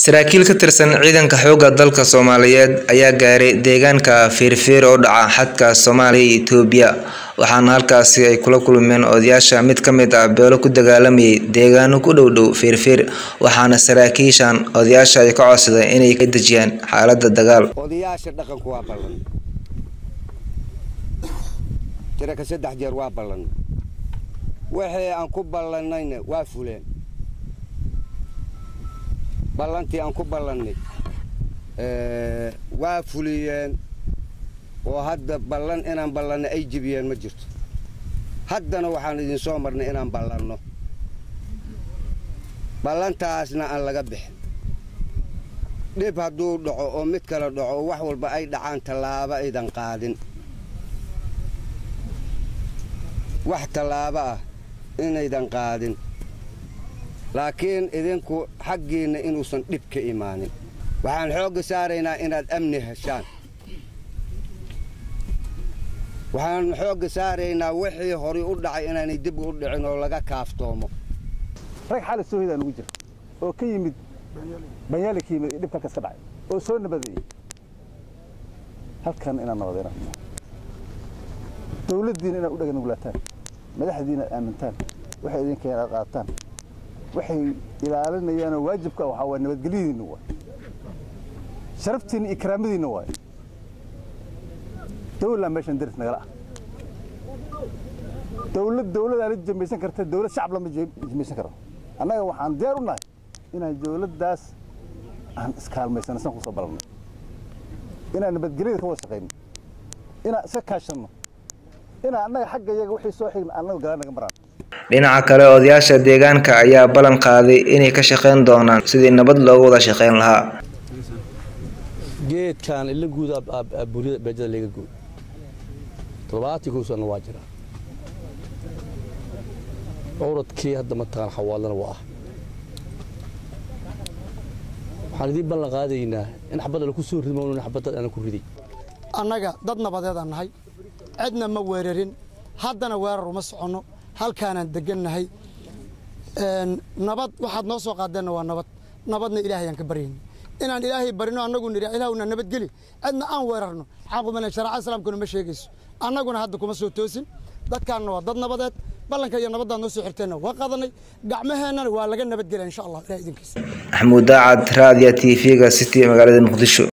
saraakiil ka tirsan ciidanka xoogga dalka soomaaliyeed ayaa gaaray deegaanka feerfeer oo dhaca xadka soomaaliya iyo itoobiya waxaana halkaasi ay kula kulmeen odayaasha mid ka mid ah beelo ku dagaalamayay deegaano ku dhow dhow feerfeer waxaana saraakiishan odayaasha ay ka codsadeen inay ka dejiyaan xaalada dagaal odayaasha dhaqanku waa ballan tiraka saddex jeer waa ballan wixii aan ku ballannayna waa fuleen ballantii aan ku ballannay waa fuliyeen oo hadda ballan inaan ballanno ay jibiyeen ma jirto haddana waxaan idin soo marnay inaan ballanno ballantaasna aan laga bixin dhib hadduu dhaco oo mid kale dhaco oo wax walba ay dhacaan tallaabo aydan qaadin wax tallaabo ah inaydan qaadin laakiin idinku xaggiinna inuusan dhib ka imaanin waxaan xoogga saaraynaa inaad amni heshaan waxaan xoogga saaraynaa wixii horay u dhacay inaanay dib u dhicin oo laga kaaftoomo rag xali soohidaan ugu jira oo ka yimid banyaali ka yimid dhibka halkaas ka dhacay oo soo nabadeeyey halkan inaan nabadayna dawladdiina inaad u dhagan nugulaataan madaxdiina aad aamintaan waxay idinka inaad qaataan waxay ilaalinayaanoo waajibka waxaa waa nabadgelyadiinna waay sharaftiinna iyo karaamadiinna waay dawlaa meeshan daris nagala ah dawlad dawladaa la jamaysan karta dawlad shacab lama jamaysan karo annaga waxaan diyaar u nahay inaan dawladdaas aan iskaalmaysano san kusoo balannay inaan nabadgelyada ka wada shaqayno inaan iska kaashanno inaan annaga xagga iyaga wixii soo xigna annaga galaan naga maraan dhinaca kale odayaasha deegaanka ayaa ballan qaaday inay ka shaqayn doonaan sidii nabad looga wada shaqayn lahaa geedkan ila guud buuriyada beejada laga gooy toddobaatii kow sanna waa jira cawradkii hadda mataqaan xawaalana waa ah waxaan idiin ballan qaadaynaa in xabadda laku soo ridmo in xabadda aanan ku riday annaga dad nabadeedaan nahay cidna ma weerarin haddana weerar uma soconno halkaanaan degannahay nabad waxaad noo soo qaadeenna waa nabad nabadna ilaahayaan ka baryayna inaan ilaahay barino annagu nidhi ilaahuna nabadgeli cidna aan weerarno xaqumana sharaca islaamkuna ma sheegayso annaguna hadda kuma soo toosin dadkaanna waa dad nabadeed ballanka iyo nabaddaad noo soo xirteenna waa qaadanay gacmaheennana waa laga nabadgelya insha allah ilaah idinkiisa maxamuud daacad raadiya t v-ga city magaalada muqdisho